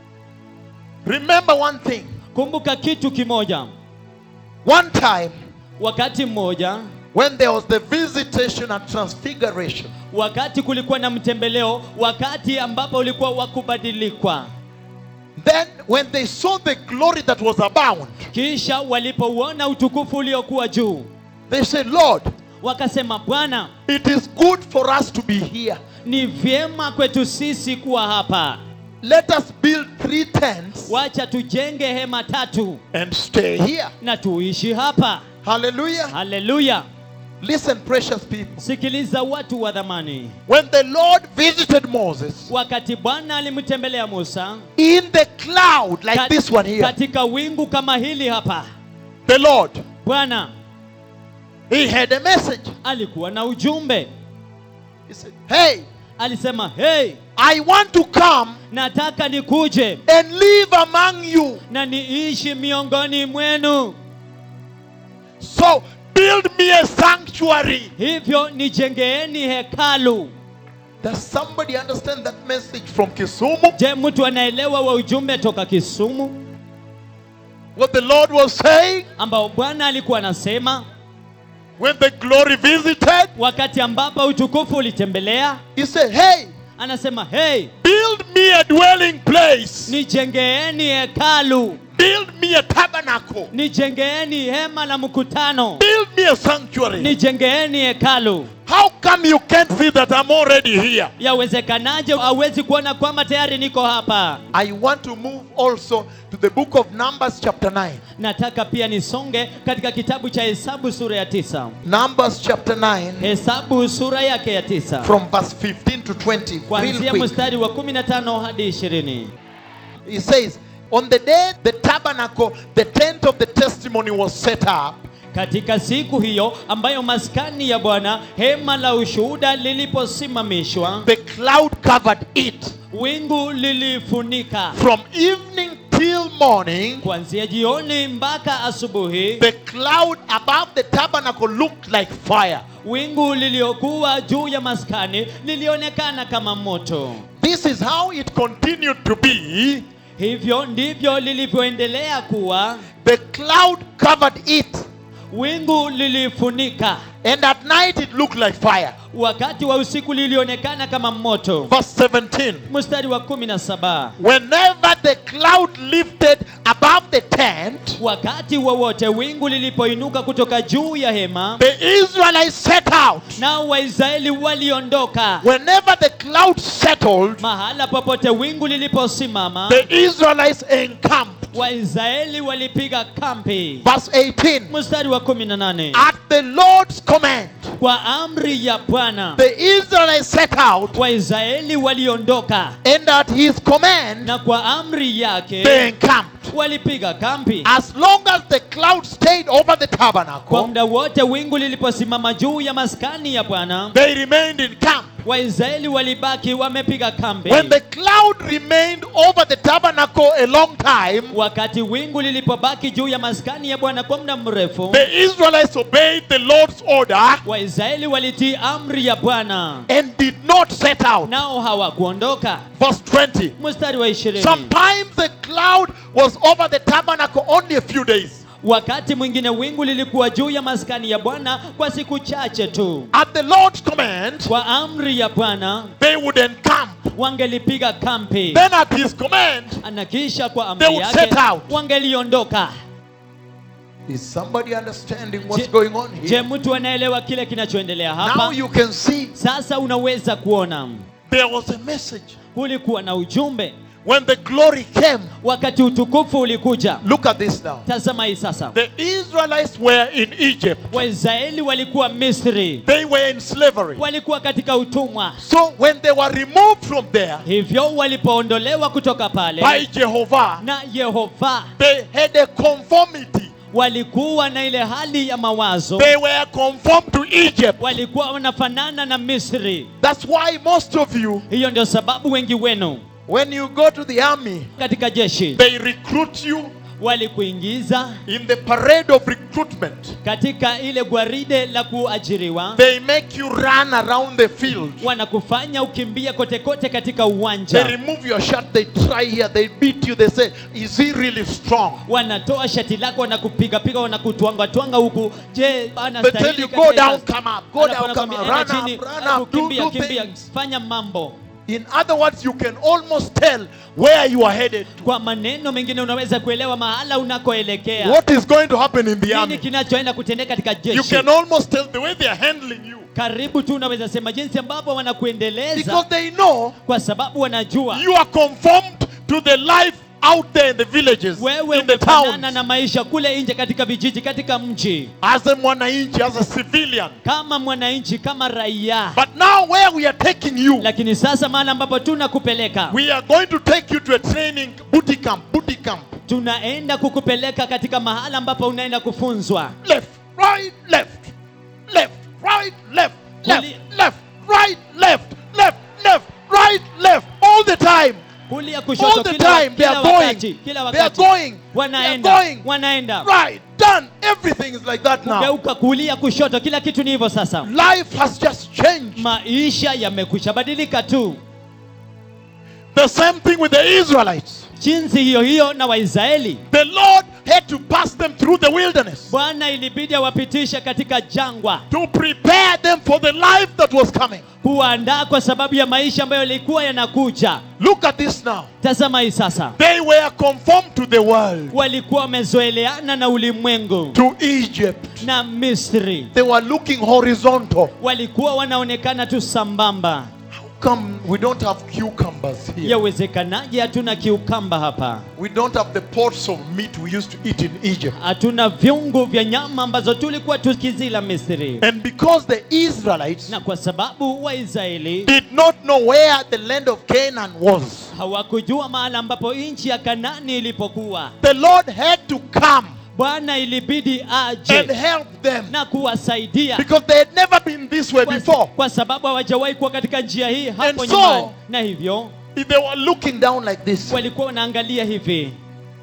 Remember one thing. kumbuka kitu kimoja One time wakati mmoja when there was the visitation and transfiguration, wakati kulikuwa na mtembeleo wakati ambapo ulikuwa wa kubadilikwa then when they saw the glory that was abound, kisha walipouona utukufu uliokuwa juu they said, Lord, wakasema bwana it is good for us to be here. ni vyema kwetu sisi kuwa hapa Let us build three tents wacha tujenge hema tatu and stay here. na tuishi hapa Hallelujah. haleluya Listen, precious people. sikiliza watu wa dhamani When the Lord visited Moses wakati bwana alimtembelea musa in the cloud, like kat- this one here, katika wingu kama hili hapa the Lord, bwana he had a message. alikuwa na ujumbe He said, Hey, alisema hey I want to come nataka nikuje and live among you. na niishi miongoni mwenu So build me a sanctuary. hivyo nijengeeni hekalu Does somebody understand that message from Kisumu? je mtu anaelewa wa ujumbe toka kisumu What the Lord was saying ambao bwana alikuwa anasema when the glory visited? wakati ambapo utukufu ulitembelea He said, Hey, anasema hey build me a dwelling place. nijengeeni hekalu Build me a tabernacle. nijengeeni hema la mkutano Build me a sanctuary. nijengeeni hekalu How come you can't see that I'm already here? yawezekanaje hawezi kuona kwamba tayari niko hapa I want to move also to the book of Numbers, chapter 9. nataka pia nisonge katika kitabu cha hesabu sura ya tisa Numbers, chapter 9, hesabu sura yake ya tisa from verse 15 to 20. Real kuanzia quick. mstari wa 15 hadi 20 He says, On the day the tabernacle, the tent of the testimony was set up, katika siku hiyo ambayo maskani ya bwana hema la ushuhuda liliposimamishwa the cloud covered it. wingu lilifunika From evening till morning, kuanzia jioni mpaka asubuhi the cloud above the tabernacle looked like fire. wingu liliokuwa juu ya maskani lilionekana kama moto This is how it continued to be. hivyo ndivyo lilivyoendelea kuwa The cloud covered it, wingu lilifunika and at night it looked like fire. wakati wa usiku lilionekana kama moto Verse 17. mstari wa 17 Whenever the cloud lifted above the tent, wakati wowote wingu lilipoinuka kutoka juu ya hema the Israelites set out. nao waisraeli waliondoka Whenever the cloud settled, mahala popote wingu liliposimama the Israelites encamped. waisraeli walipiga kampi Verse 18. mstari wa 18 At the Lord's command, kwa amri ya bwana the Israelites set out, waisraeli waliondoka and at his command, na kwa amri they yake encamped. walipiga kampi As long as the cloud stayed over the kwa tabernacle, muda wote wingu liliposimama juu ya maskani ya bwana they remained in camp. waisraeli walibaki wamepiga kambi When the cloud remained over the tabernacle a long time, wakati wingu lilipobaki juu ya maskani ya bwana kwa muda mrefu the Israelites obeyed the Lord's order waisraeli walitii amri ya bwana and did not set out. nao hawakuondoka Verse 20. mstari wa ishirini Sometimes the cloud was over the tabernacle only a few days. wakati mwingine wingu lilikuwa juu ya maskani ya bwana kwa siku chache tu At the Lord's command, kwa amri ya bwana they would encamp. wangelipiga kampi Then at his command, na kisha kwa They amri would yake set out. wangeliondoka is somebody understanding what's Je- going on je here? mtu anaelewa kile kinachoendelea Now hapa you can see sasa unaweza kuona there was a message. kulikuwa na ujumbe When the glory came, wakati utukufu ulikuja look at this now. tazama hii sasa The Israelites were in Egypt. waisraeli walikuwa misri They were in slavery. walikuwa katika utumwa So when they were removed from there hivyo walipoondolewa kutoka by pale Jehovah, na yehova they had a conformity. walikuwa na ile hali ya mawazo They were conformed to Egypt. walikuwa wanafanana na misri That's why most of you, hiyo ndio sababu wengi wenu when you go to the army, katika jeshi they recruit you walikuingiza in the parade of recruitment. katika ile gwaride la kuajiriwa They make you run around the field. wanakufanya ukimbia kote kote katika They uwanja remove your shirt, they try here, they beat you, they say, Is he really strong? wanatoa shati lako wanakupigapiga wanakutwangatwanga huku je They tell anastahili you, katika Go down, kazi?" come up, go Alafu down, come anakwambia, up, "Enda run chini, up, run alafu up, do, kimbia do kimbia things. fanya mambo In other words, you can almost tell where you are headed to. kwa maneno mengine unaweza kuelewa mahala unakoelekea What is going to happen in the nini army? kinachoenda kutendeka katika You jeshi can almost tell the way they are handling you. karibu tu unaweza sema jinsi ambavyo wanakuendeleza Because they know kwa sababu wanajua you are conformed to the life out there in the villages, wewe in the umefanana towns, na maisha kule nje katika vijiji katika mji as a mwananchi, as a civilian. kama mwananchi kama raia But now, where we are taking you, lakini sasa mahali ambapo tunakupeleka we are going to take you to a training booty camp, booty camp. tunaenda kukupeleka katika mahala ambapo unaenda kufunzwa Left, right, left, left, right, left, left, Kuli- left, right, left, left, left, right, left, all the time. kulia All kushoto the kila, wa- time they kila are wakati going. kila They are wakati going. They are wanaenda going. wanaenda Right, done. Everything is like that now. kugeuka kulia kushoto kila kitu ni hivyo sasa Life has just changed. maisha yamekwisha badilika tu The same thing with the Israelites. jinsi hiyo hiyo na waisraeli The Lord had to pass them through the wilderness bwana ilibidi awapitishe katika jangwa to prepare them for the life that was coming. kuwaandaa kwa sababu ya maisha ambayo yalikuwa yanakuja Look at this now. tazama hii sasa They were conformed to the world, walikuwa wamezoeleana na ulimwengu to Egypt. na misri They were looking horizontal. walikuwa wanaonekana tu sambamba How come we don't have cucumbers here? yawezekanaje hatuna kiukamba hapa We don't have the pots of meat we used to eat in Egypt. hatuna viungu vya nyama ambazo tulikuwa tukizila misri And because the Israelites na kwa sababu waisraeli did not know where the land of Canaan was, hawakujua mahala ambapo nchi ya kanani ilipokuwa the Lord had to come bwana ilibidi and aje help them na kuwasaidia because they had never been this way kwa, before. kwa sababu hawajawahi kuwa katika njia hii hapo And so- nyumbani na hivyo If they were looking down like this, walikuwa wanaangalia hivi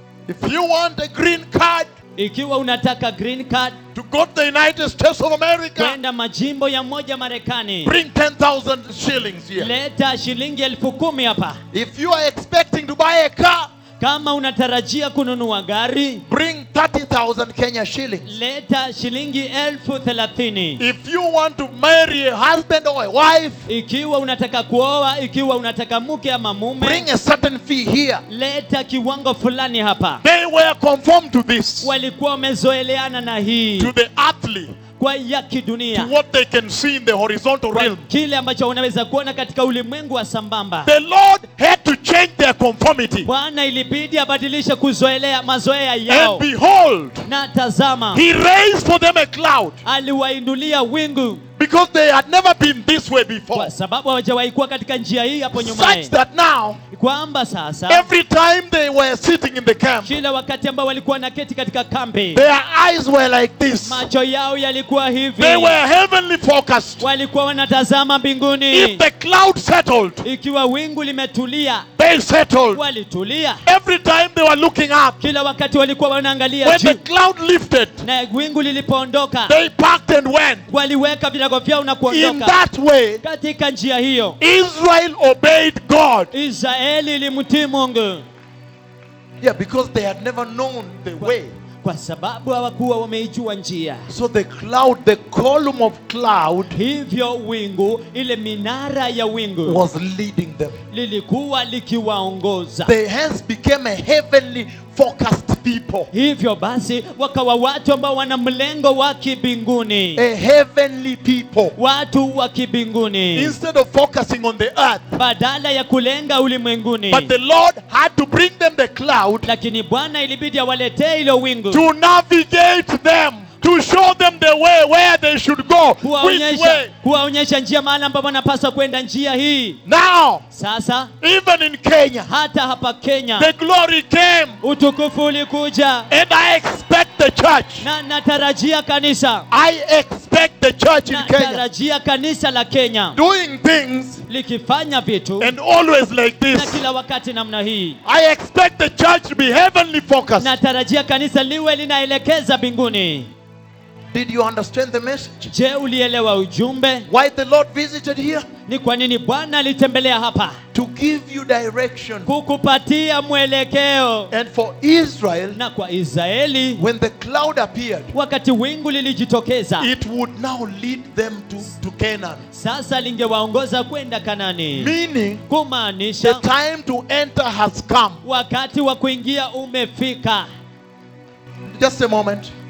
if you want a green card ikiwa unataka green card to go to the United States of America, kwenda majimbo ya moja marekani bring 10,000 shillings here. leta shilingi elfu kumi hapa If you are expecting to buy a car, kama unatarajia kununua gari bring 30,000 Kenya shillings. leta shilingi elfu thelathini If you want to marry a husband or a wife, ikiwa unataka kuoa ikiwa unataka mke ama mume bring a certain fee here. leta kiwango fulani hapa They were conformed to this, walikuwa wamezoeleana na hii to the earthly, kwa ya to kidunia what they can see in the horizontal kwa realm. kile ambacho unaweza kuona katika ulimwengu wa sambamba The Lord had to change their conformity. bwana ilibidi abadilishe kuzoelea mazoea yao And behold, na tazama He raised for them a cloud aliwainulia wingu because they had never been this way before. kwa sababu hawajawahi kuwa katika njia hii hapo nyumaye Such that now, kwamba sasa every time they were sitting in the camp, kila wakati ambao walikuwa na keti katika kambi their eyes were like this. macho yao yalikuwa hivi They were heavenly focused. walikuwa wanatazama If mbinguni the cloud settled, ikiwa wingu limetulia they settled. walitulia Every time they were looking up, kila wakati walikuwa wanaangalia when the juu cloud lifted, na wingu lilipoondoka they packed and went. waliweka virago vyao na In kuondoka that way, katika njia hiyo Israel obeyed God. israeli ilimtii mungu Yeah, because they had never known the way. kwa sababu hawakuwa wameijua njia So the cloud, the column of cloud hivyo wingu ile minara ya wingu was leading them. lilikuwa likiwaongoza They hence became a heavenly focused people. hivyo basi wakawa watu ambao wana mlengo wa kibinguni A heavenly people. watu wa kibinguni Instead of focusing on the earth. badala ya kulenga ulimwenguni But the Lord had to bring them the cloud lakini bwana ilibidi awaletee ilo wingu to navigate them, to show them the way where they should go. Which kuwaonyesha way? kuwaonyesha njia mahali ambapo wanapaswa kwenda njia hii Now, sasa even in Kenya, hata hapa kenya the glory came. utukufu ulikuja And I expect the church. na natarajia kanisa I expect the church in Kenya natarajia kanisa la kenya doing things likifanya vitu and always like na this. kila wakati namna hii I expect the church to be heavenly focused. natarajia kanisa liwe linaelekeza mbinguni Did you understand the message? je ulielewa ujumbe Why the Lord visited here? ni kwa nini bwana alitembelea hapa To give you direction. kukupatia mwelekeo And for Israel, na kwa israeli when the cloud appeared, wakati wingu lilijitokeza it would now lead them to, to Canaan. sasa lingewaongoza kwenda kanani Meaning, the kumaanisha time to enter has come. wakati wa kuingia umefika Just a moment.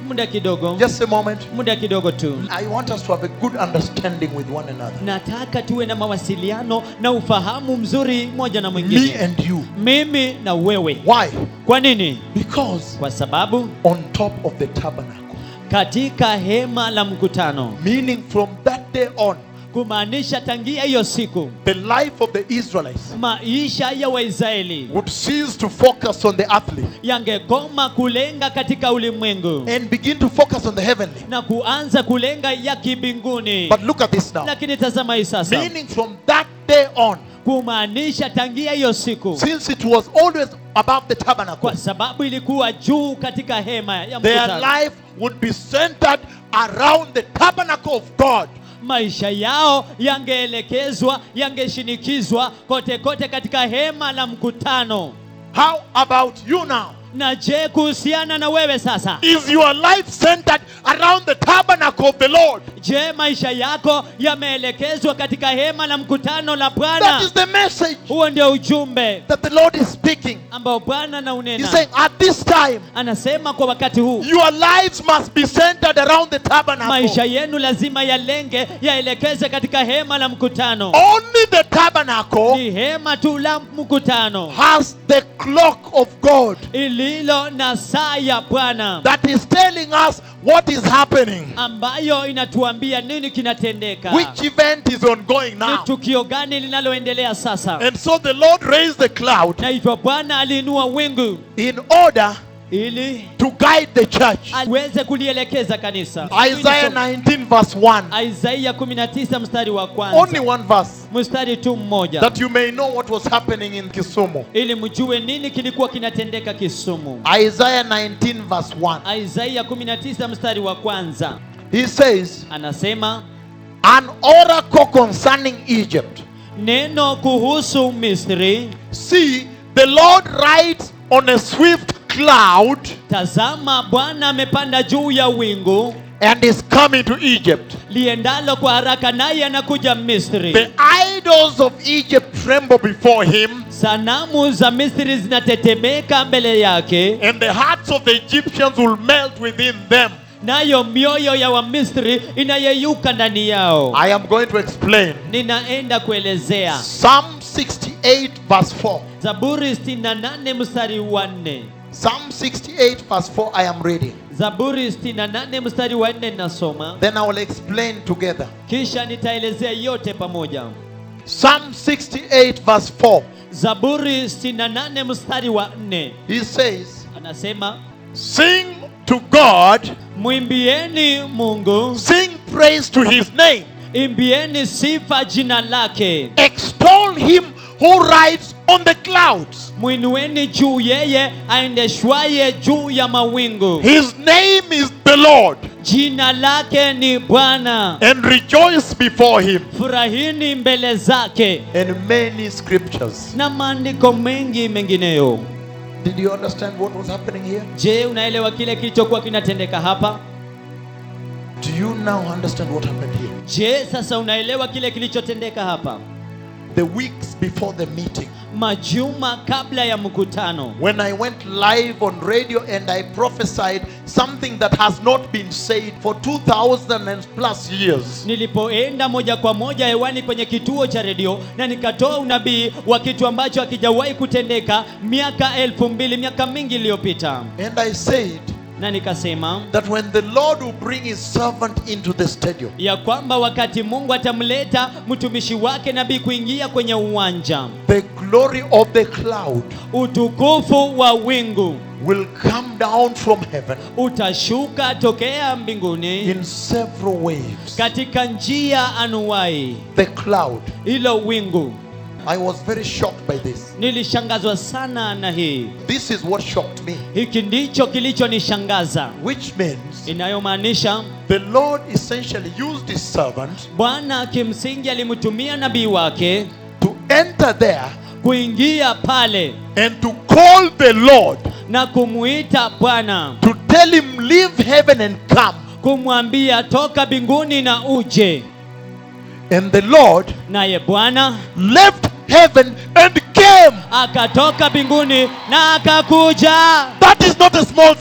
muda kidogo Just a moment. muda kidogo tu I want us to have a good understanding with one another. nataka tuwe na mawasiliano na ufahamu mzuri moja na Me mwingine and you. mimi na wewe Why? kwa nini Because kwa sababu on top of the tabernacle, katika hema la mkutano meaning from that day on, kumaanisha tangia hiyo siku the life of the Israelites maisha ya waisraeli would cease to focus on the earthly yangekoma kulenga katika ulimwengu and begin to focus on the heavenly. na kuanza kulenga ya kibinguni But look at this now. lakini tazama hii sasa Meaning from that day on, kumaanisha tangia hiyo siku since it was always above the tabernacle, kwa sababu ilikuwa juu katika hema ya their mkutano life would be centered around the tabernacle of God. maisha yao yangeelekezwa yangeshinikizwa kote kote katika hema la mkutano How about you now? na je kuhusiana na wewe sasa Is your life centered around the tabernacle of the Lord? je maisha yako yameelekezwa katika hema la mkutano la That bwana is the message huo ndio ujumbe that the Lord is speaking. ambao bwana He's naunena saying, at this time, anasema kwa wakati huu your lives must be centered around the maisha tabernacle. yenu lazima yalenge yaelekeze katika hema la mkutano Only the tabernacle ni hema tu la mkutano has the clock of God ililo na saa ya bwana that is telling us what is happening, ambayo inatuambia nini kinatendeka which event is ongoing ni now. tukio gani linaloendelea sasa And so the Lord raised the cloud na hivyo bwana aliinua wingu in order ili to guide the church. aweze kulielekeza kanisa Isaiah 19, verse 1. Isaia 19 mstari wa Only kwanza one verse. mstari tu mmoja That you may know what was happening in Kisumu. ili mjue nini kilikuwa kinatendeka Kisumu. Isaiah 19, verse 1. Isaia 19 mstari wa kwanza He says, anasema An oracle concerning Egypt. neno kuhusu Misri, See, the Lord rides on a swift cloud tazama Bwana amepanda juu ya wingu and is coming to Egypt. liendalo kwa haraka, naye anakuja Misri. The idols of Egypt tremble before him, Sanamu za Misri zinatetemeka mbele yake, and the hearts of the Egyptians will melt within them. nayo mioyo ya Wamisri inayeyuka ndani yao. I am going to explain. Ninaenda kuelezea Psalm 68, verse 4. Zaburi 68 mstari wa 4. Psalm 68, verse 4, I am reading. Zaburi 68 mstari wa 4 nasoma, Then I will explain together. kisha nitaelezea yote pamoja. Psalm 68, verse 4. Zaburi 68 mstari wa 4 He says, anasema, Sing to God, mwimbieni Mungu, sing praise to his name, imbieni sifa jina lake, extol him who rides on the clouds. mwinueni juu yeye aendeshwaye juu ya mawingu. His name is the Lord, Jina lake ni Bwana, and rejoice before him. furahini mbele zake. And many scriptures. Na maandiko mengi mengineyo. Did you understand what was happening here? Je, unaelewa kile kilichokuwa kinatendeka hapa? Do you now understand what happened here? Je, sasa unaelewa kile kilichotendeka hapa? The weeks before the meeting, Majuma kabla ya mkutano, when I went live on radio and I prophesied something that has not been said for 2000 and plus years. nilipoenda moja kwa moja hewani kwenye kituo cha redio na nikatoa unabii wa kitu ambacho hakijawahi kutendeka miaka elfu mbili miaka mingi iliyopita, And I said na nikasema that when the Lord will bring his servant into the stadium, ya kwamba wakati Mungu atamleta mtumishi wake nabii kuingia kwenye uwanja, the glory of the cloud utukufu wa wingu will come down from heaven utashuka tokea mbinguni in several waves. katika njia anuwai. The cloud. Hilo wingu I was very shocked by this. nilishangazwa sana na hii. This is what shocked me, Hiki ndicho kilichonishangaza, which means inayomaanisha the Lord essentially used his servant Bwana kimsingi alimtumia nabii wake to enter there kuingia pale and to call the Lord na kumuita Bwana, to tell him, Leave heaven and come. kumwambia toka mbinguni na uje. And the Lord Naye Bwana left heaven and came. akatoka mbinguni na akakuja. That is not a small thing.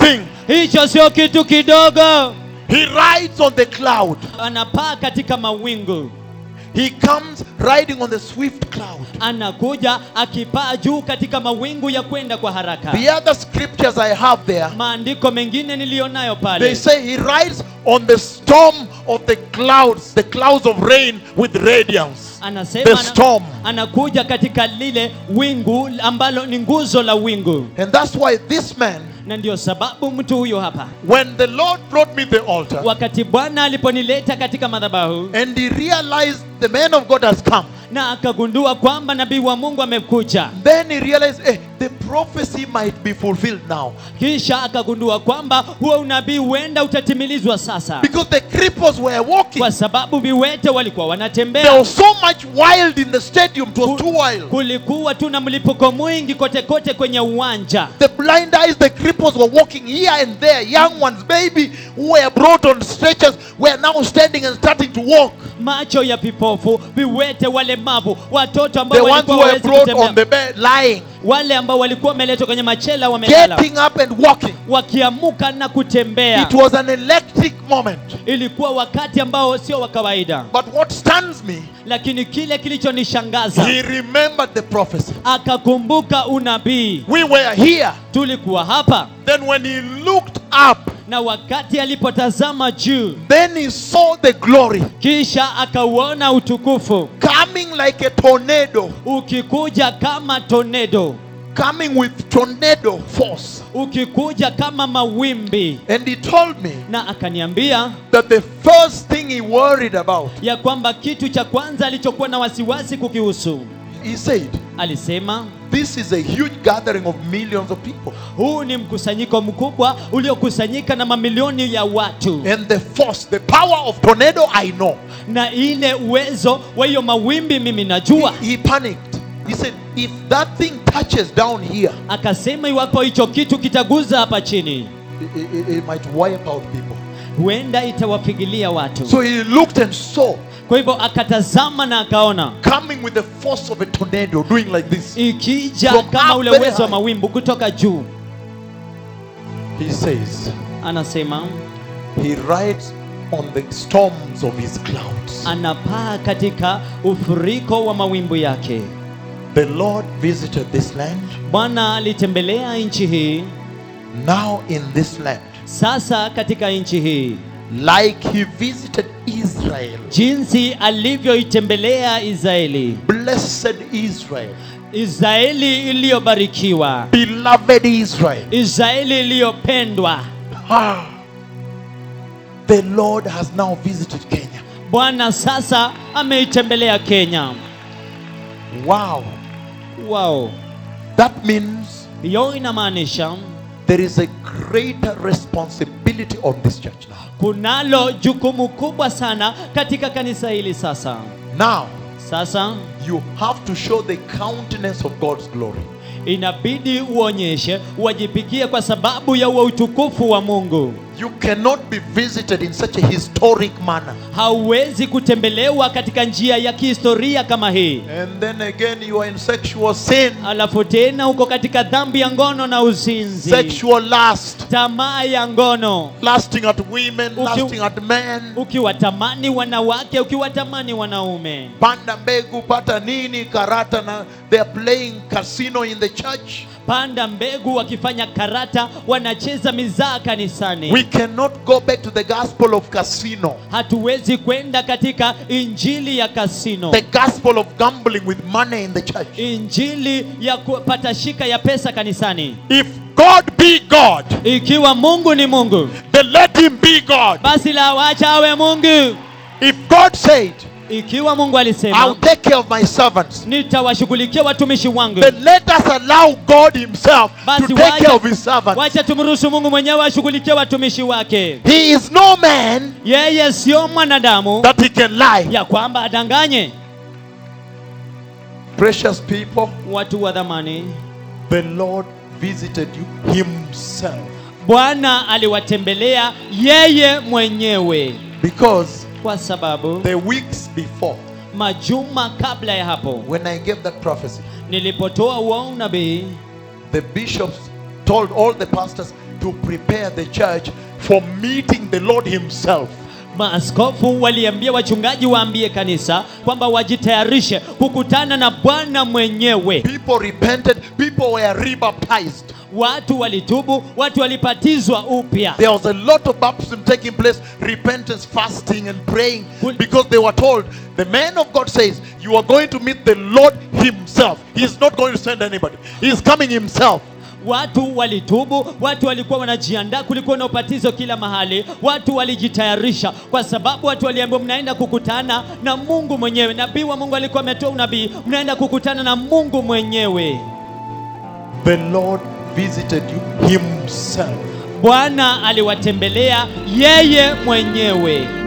hicho sio kitu kidogo He rides on the cloud. anapaa katika mawingu He comes riding on the swift cloud. anakuja akipaa juu katika mawingu ya kwenda kwa haraka The other scriptures I have there, maandiko mengine niliyonayo they pale say he rides on the storm of the clouds, the clouds of rain with radiance. anasema The ana- storm. anakuja katika lile wingu ambalo ni nguzo la wingu And that's why this man, na ndio sababu mtu huyo hapa when the Lord brought me the altar, wakati bwana aliponileta katika madhabahu and he realized the man of God has come, na akagundua kwamba nabii wa mungu amekuja then he realized eh, the prophecy might be fulfilled now. kisha akagundua kwamba huo unabii huenda utatimilizwa sasa Because the cripples were walking. kwa sababu viwete walikuwa There wanatembea was so much wild in the stadium, it was too wild. kulikuwa tu na mlipuko mwingi kote kote kwenye uwanja The blind eyes, the cripples were walking here and there. Young ones, baby, who were brought on stretchers, were now standing and starting to walk. macho ya vipofu viwete walemavu watoto The ambao ones walikuwa who were hawezi brought on kutembea the bed, lying, wale ambao walikuwa wameletwa kwenye machela wamelala getting up and walking. wakiamuka na kutembea It was an electric moment. ilikuwa wakati ambao sio wa kawaida But what stuns me, lakini kile kilichonishangaza he remembered the prophecy. akakumbuka unabii We were here. tulikuwa hapa Then when he looked up, na wakati alipotazama juu then he saw the glory kisha akauona utukufu coming like a tornado, ukikuja kama tornado coming with tornado force. ukikuja kama mawimbi And he told me na akaniambia that the first thing he worried about, ya kwamba kitu cha kwanza alichokuwa na wasiwasi kukihusu he said, alisema This is a huge gathering of millions of people. huu ni mkusanyiko mkubwa uliokusanyika na mamilioni ya watu And the force, the power of tornado, I know. na ile uwezo wa hiyo mawimbi mimi najua He panicked. He said, If that thing touches down here, akasema iwapo hicho kitu kitaguza hapa chini it, it- it might wipe out people. huenda itawapigilia watu So he looked and saw kwa hivyo akatazama na akaona coming with the force of a tornado, doing like this. ikija From kama up ule very uwezo wa high. mawimbi kutoka juu He says, anasema He rides on the storms of his clouds. anapaa katika ufuriko wa mawimbi yake The Lord visited this land. bwana alitembelea nchi hii Now, in this land, sasa katika nchi hii like he visited Israel, jinsi alivyoitembelea israeli blessed Israel, israeli iliyobarikiwa beloved Israel. israeli iliyopendwa Ah, the Lord has now visited Kenya. bwana sasa ameitembelea kenya Wow. wao That means hiyo inamaanisha there is a greater responsibility on this church now. kunalo jukumu kubwa sana katika kanisa hili sasa Now, sasa you have to show the countenance of God's glory. inabidi uonyeshe uwajipigie kwa sababu ya uwa utukufu wa mungu You cannot be visited in such a historic manner. hauwezi kutembelewa katika njia ya kihistoria kama hii And then again, you are in sexual sin, alafu tena uko katika dhambi ya ngono na uzinzi sexual lust, tamaa ya ngono lusting at women, Uki- lusting at men. ukiwatamani wanawake ukiwatamani wanaume Panda mbegu, pata nini, karata, na they are playing casino in the church. panda mbegu wakifanya karata wanacheza mizaa kanisani We cannot go back to the gospel of casino, hatuwezi kwenda katika injili ya kasino the gospel of gambling with money in the church. injili ya kupata shika ya pesa kanisani If God be God, ikiwa mungu ni mungu then let him be God. basi la wacha awe mungu If God said, ikiwa mungu I'll alisema take care of my servants, nitawashughulikia watumishi wangu then let us allow God himself to basi take care of wacha, his servants. wacha tumruhusu mungu mwenyewe ashughulikie watumishi wake He is no man yeye sio mwanadamu that he can lie. ya kwamba adanganye Precious people, watu wa dhamani the Lord visited you himself bwana aliwatembelea yeye mwenyewe because kwa sababu the weeks before, majuma kabla ya hapo when I gave that prophecy, nilipotoa uo unabii the bishops told all the pastors, to prepare the church for meeting the Lord Himself. Maaskofu waliambia wachungaji waambie kanisa kwamba wajitayarishe kukutana na Bwana mwenyewe. People repented, people were rebaptized. Watu walitubu, watu walibatizwa upya. There was a lot of baptism taking place, repentance, fasting, and praying Kul- because they were told, the man of God says, You are going to meet the Lord Himself. He's not going to send anybody, He's coming Himself. Watu walitubu, watu walikuwa wanajiandaa, kulikuwa na ubatizo kila mahali, watu walijitayarisha kwa sababu watu waliambiwa mnaenda kukutana na Mungu mwenyewe. Nabii wa Mungu alikuwa ametoa unabii, mnaenda kukutana na Mungu mwenyewe. The Lord visited you Himself. Bwana aliwatembelea yeye mwenyewe.